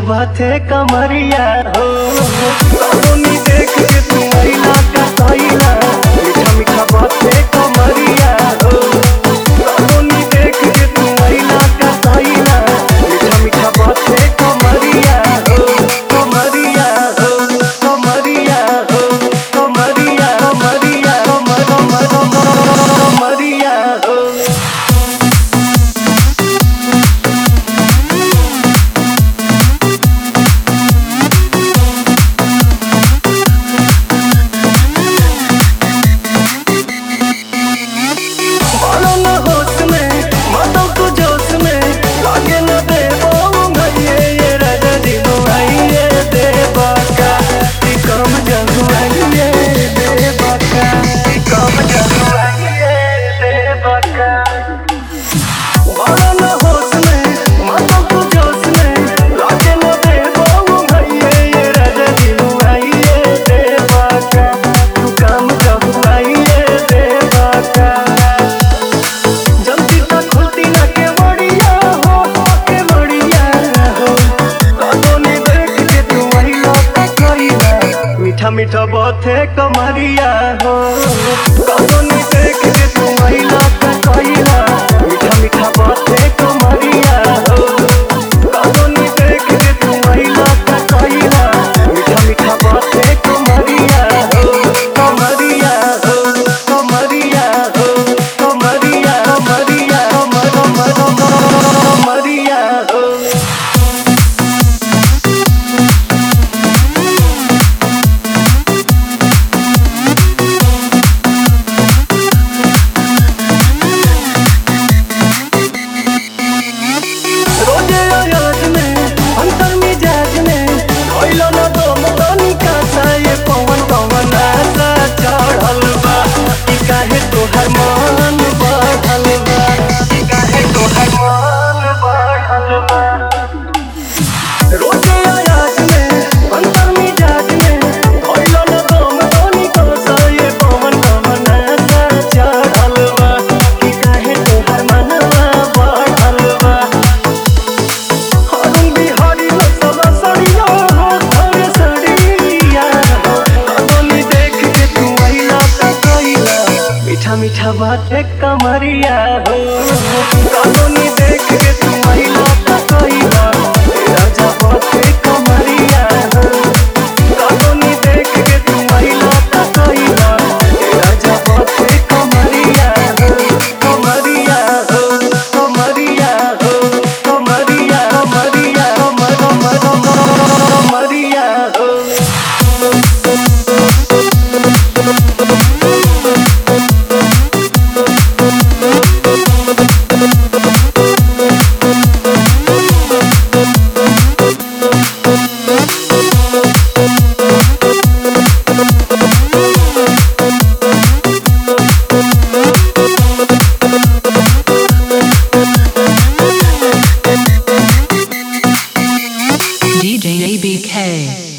बाते कमरिया हो कौनी देख के तू आईला का सैला मीठा मीठा बाते कमरिया हो कौनी देख के तू आईला का सैला मीठा मीठा बाते कमरिया हो कमरिया हो कमरिया हो कमरिया कमरिया कमर कमर कमरिया हो मानो न होश में मानो को जोश में लागे न दे भैये ये राजा दिनो आइए दे बाका ती कम जगू आइए दे बाका ती कम जगू आइए दे बाका मानो न होश में मानो को जोश में लागे न दे भैये ये राजा दिनो आइए दे बाका तू कम जगू आइए दे बाका जल्दी तक खुलती ना के बढ़िया हो के बढ़िया हो कदोनी देख के तू वही लौटा कइला मीठा मीठा बाते कमरिया हो कदोनी देख के तू वही लौटा कइला मीठा मीठा बाते कमरिया हो कदोनी देख के तू वही लौटा कइला मीठा मीठा बाते कमरिया हो कमरिया हो कमरिया हो कमरिया कमरिया कमर कमर कमरिया हो रोजे अयाज में अंतर मिजाज में कोइलो न तो मदनी का ये पवन पवन आसा चढ़ल बा ई काहे तोहर मन बढ़ल बा ई काहे तोहर मन बढ़ल बा रोजे अयाज में अंतर मिजाज में कोइलो न तो मदनी का ये पवन पवन आसा चढ़ल बा ई काहे तोहर मनवा बढ़ल बा हरुण बिहारी लसवा सड़िया हो घर सड़िया हो कदोनी देख के तू आइला त कइला मीठा मीठा बात कमरिया हो कदोनी देख के तू आइला त कइला राजा बात कमरिया हो कदोनी देख के तू आइला त कइला राजा बात कमरिया हो कमरिया हो कमरिया हो कमरिया कमरिया कमर कमर कमरिया हो DJ ABK.